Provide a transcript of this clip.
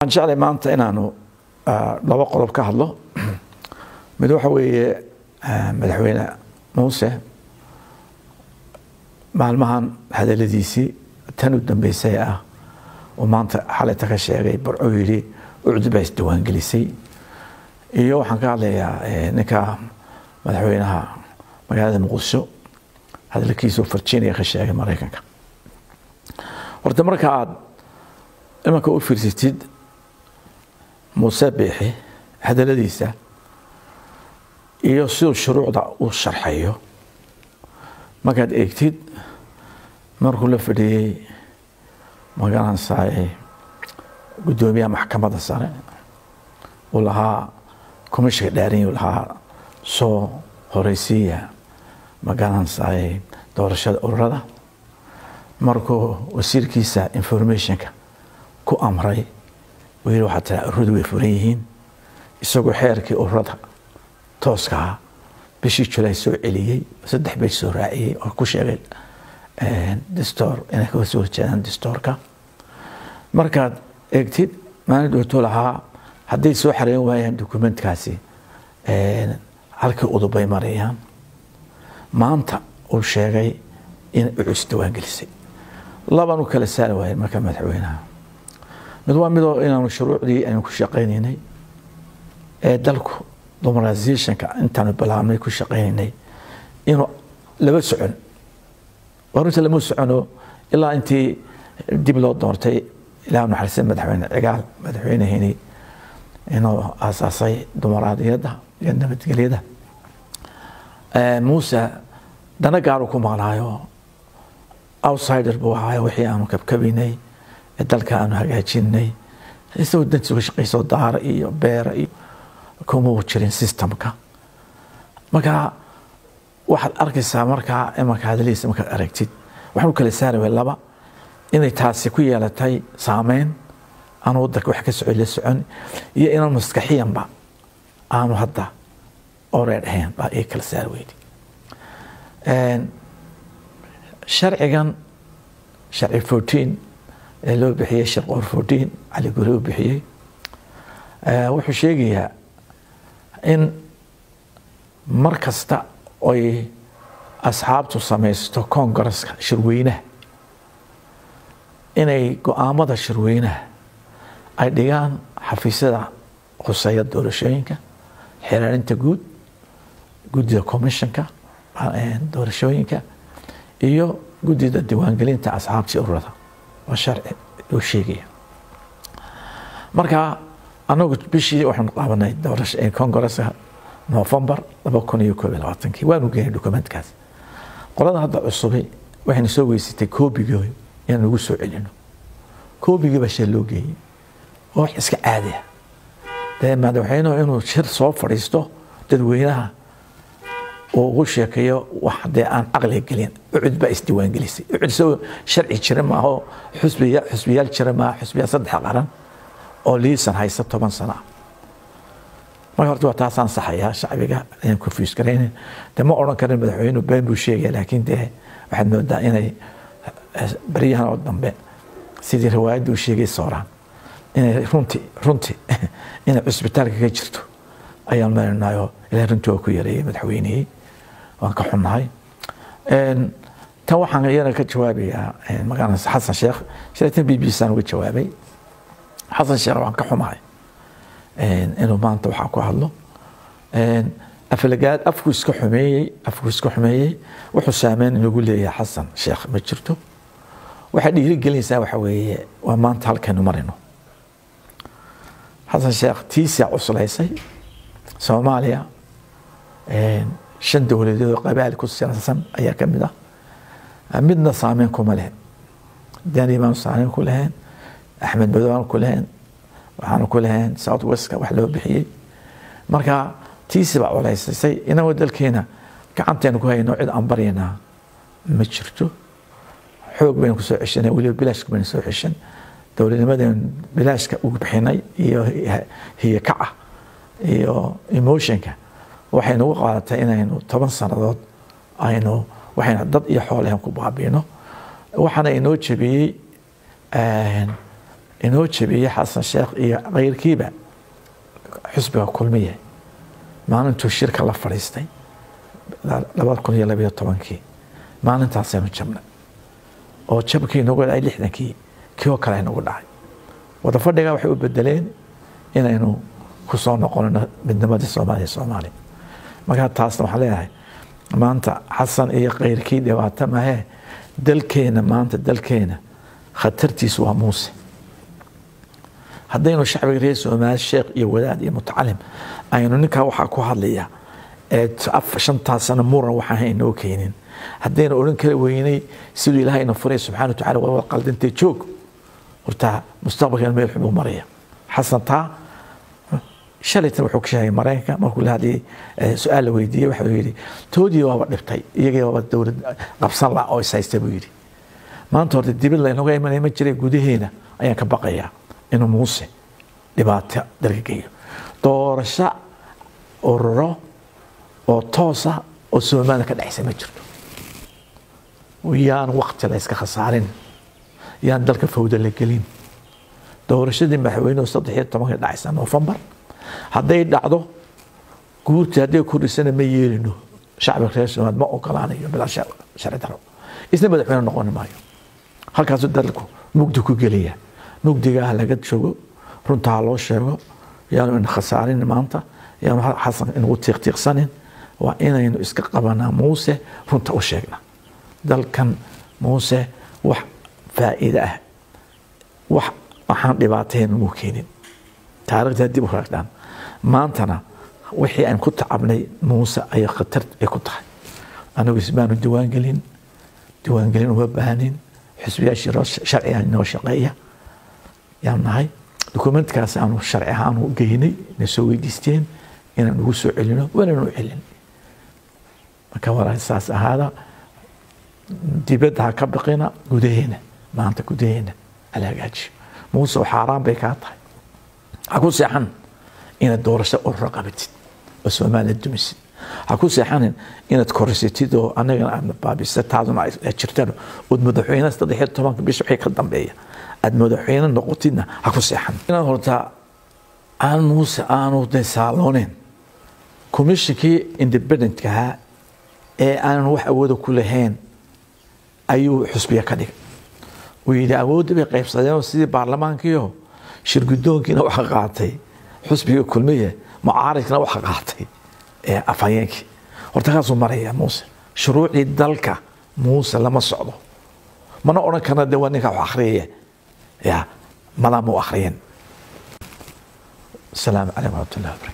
waxaan jeclay maanta inaanu laba qodob ka hadlo mid waxa weeye madaxweyne muuse maalmahan hadaladiisii tan u dambeysay ah oo maanta xalayta ka sheegay barco yidhi ucdi baa isdiwaangelisay iyo waxaan ka hadlayaa ninka madaxweynaha magaalada muqdisho hadalkiisuu virginia ka sheegay maraykanka horta marka aada imanka u fiirsatid muuse biixi hadaladiisa iyo siduu shuruucda u sharxayo markaad eegtid markuu la fadhiyey magaranaysaay guddoomiyaha maxkamadda sare uu lahaa komishinka dhaarin uu lahaa soo horeysiiya magaranaysaay doorashada ururada markuu wasiirkiisa informationka ku amray uu yihi waxaa tiraa ururadu way furan yihiin isagoo xeerkii ururada tooskaa bishii julaay soo celiyey saddex bay soo raaciyey oo ku sheegay distoor inay kaga soo horjeedaan distoorka markaad eegtid maalin dhowto lahaa hadday soo xareyn waayaan dokumentkaasi halkii udubay marayaan maanta uu sheegay inay ucus diiwaangelisay laban u kala saari waayeen marka madaxweynaha mid waa midoo inaanu shuruucdii aynu ku shaqaynaynay ee dalku dominalizationka intaanu bilaabnay ku shaqaynaynay inuu laba socon runta lama socono ilaa intii dib loo doortay ilaah naxariista madaxweyne cigaal madaxweynehini inuu aasaasay dumaraadiyadda iyo nabadgelyada muuse dana gaaru ku maqnaayo outsider buu ahaayo wixii aanu kabkabaynay ee dalka aanu hagaajinay isagoo dantiisa ka shaqayso daara iyo beera iyo kuma jirin systemka marka waxaad arkaysaa markaa imanka hadalihiisa markaad aragtid waxaan u kala saari way laba inay taasi ku yeelatay saameyn aanu wadanka wax ka socon la socon iyo inaan maskaxiyanba aanu hadda oreer ahayn baa ii kala saari weydi sharcigan sharci fourteen ee loo bixiyey shirqoor fourteen cali guri u bixiyey wuxuu sheegayaa in mar kasta oy asxaabtu samaysto congaresska shirweynaha inay go-aamada shirweynaha ay dhigaan xafiisyada khuseeya doorashooyinka xiraarinta guud guddida commissionka doorashooyinka iyo guddida diiwaangelinta asxaabtii ururada waa sharci uu sheegaya marka anagu bishii waxaanu qaabanay doorasha congresska novembar laba kun iyo koob iyo labaatankii waanu geenay dokumentkaas qolada hadda cusubi waxayna soo weysatay koobigii inaan nagu soo celino koobigii baa shee loo geeyey oo wax iska caadi ah dee madaxweynuhu inuu shir soo fadhiisto dadweynaha uu ugu sheekeeyo wax dee aan caqliga gelin ucud baa isdiiwaangelisay ucud isagoo sharci jira maaho xusbiya xusbiyaal jira maaha xusbiyaal saddex qaran oo liisan haysta toban sano ah marka horta waa taasaan saxayaa shacbiga ayaan confuse garaynin dee ma odhan karin madaxweynuhu been buu sheegaya laakiin dee waxaad moodaa inay baryahan oo dambe sidii riwaayadda uu sheegay sooraan inay runti runti inay cusbitaalka ka jirto ayaan marinayo ilaa runtii waa ku yareeyey madaxweynihii waan ka xunnahay tan waxaan iyana ka jawaabayaa magaalada xasan sheekh shiratan b b c aan uga jawaabay xasan sheekh waan ka xumahay inuu maanta waxaa ku hadlo aflagaad afku iska xumeeyey afku iska xumeeyey wuxuu saameyn inagu leeyahay xasan sheekh ma jirto waxay dhiirigelinaysaa waxa weeye waa maanta halkaynu marayno xasan sheekh tiisaa cuslaysay soomaaliya shan dowladeed oo qabaal ku sirsan ayaa ka mid ah midna saameyn kuma lehen dani baanu saameyn ku lahayn axmed madow aanu ku lahayn waxaanu ku lahayn south westka wax loo bixiyey marka tiisi baa colaysasay inagoo dalkeena gacanteenu ku hayno cid aan baryaynaa ma jirto xoog baynu kusoo ceshanay weliba bilaashka baynu soo ceshan dowladnimadeen bilaashka ugu bixinay iyo hiyakaca iyo emotionka waxay nagu qaadatay inaynu toban sannadood aynu waxaynu dad iyo xoolahan ku baabiino waxaana inoo jebiyey inoo jebiyey xasan sheekh iyo keyrkiiba xusbiga kulmiye maalintuu shirka la fadhiistay labada kun iyo labayo tobankii maalintaasaynu jabnay oo jabkii nagu dhacay lixdankii kii oo kale nagu dhacay wada fadhigaa waxay u bedeleen inaynu ku soo noqonno midnimadii soomaaliya soomaaliya markaa taasna waxaan leeyahay maanta xasan iyo keyrkii dhibaato mahee dalkeena maanta dalkeena khatartiisu waa muuse haddaynu shacbiga reer soomaali sheekh iyo wadaad iyo mutacalim aynu ninkaa waxaa ku hadlaya ee shantaa sano muran waxaan haynoo keenin haddaynu odhan kala weynay siduu ilaahay ina furay subxana wa tacala waa qaldantee joog horta mustaqbalkan meel xubuu maraya xasan taa shalaytan wuxuu ka sheegay maraykanka markuu la hadlayay su-aal la weydiiyey waxuu yidhi toodii waaba dhibtay iyagii waaba dowlad qabsan la oo is haysta buu yidhi maanta horta dibad laynaga imanaya ma jiray gudaheena ayaan ka baqayaa inuu muuse dhibaato dalka geeyo doorasho ururo oo toosa oo soomaalida ka dhexaysa ma jirto yaan wakti la iska khasaarin yaan dalka fawda la gelin doorashadii madaxweynuhu saddex iyo tobanka dhacaysa noofembar hadday dhacdo guurtii hadday kordhisana ma yeelino shacbiga reer soomaaliya ma ogolaanayo bilaa sharci daro isna madaxweyne noqoni maayo halkaasuu dalku mugdi ku gelaya mugdigaa laga joogo runta ha loo sheego yaanu ina khasaarin maanta yaanu xasan inagu tiiqtiiqsanin waa inaynu iska qabanaa muuse runta u sheegna dalkan muuse wax faa'iide ah wax waxaan dhibaatayn muu keenin taarikhdaa dib u raagdhaan maantana wixii aan ku tacabnay muuse ayay khatar ay ku tahay anagu isbaanu diiwaangelin diiwaangelin uma baahnin xisbiyaashii sharciga inoo shaqeeya yaan nahay dokumentkaas aanu sharci ahaan u geynay na soo weydiisteen inaan ugu soo celino waananu celin marka walaa saas ahaada dibadda ha ka baqina gudaheena maanta gudaheena ala hagaajiyo muuse oo xaaraan bay kaa tahay ha ku seexan inaad doorasho ururo qabatid oo soomaaliya dumisid ha ku seexanin inaad korisatid oo anagana aad baabisa taaduna jirtaan ood madaxweyne saddex iyo tobanka bisha wixii ka dambeeya aad madaxweyne noqotidna ha ku seexan inaad horta aan muuse aanu de saalooneen commissionkii independentk ahaa ee aanan wax awooda ku lahayn ayuu xusbiya ka dhigay uu yidhi awoodda bay qaybsadeen sidii baarlamaankiio shirgudoonkiina waxa qaatay xusbiga kulmiye mucaaridkina waxa qaatay afhayeenkii horta kaasuu maraya muuse shuruucii dalka muuse lama socdo mana odhan karna de waa ninka wax akhriyaya ya madaama u akhriyeen asalaamu calaykum waraxmat ullahi wabarakatu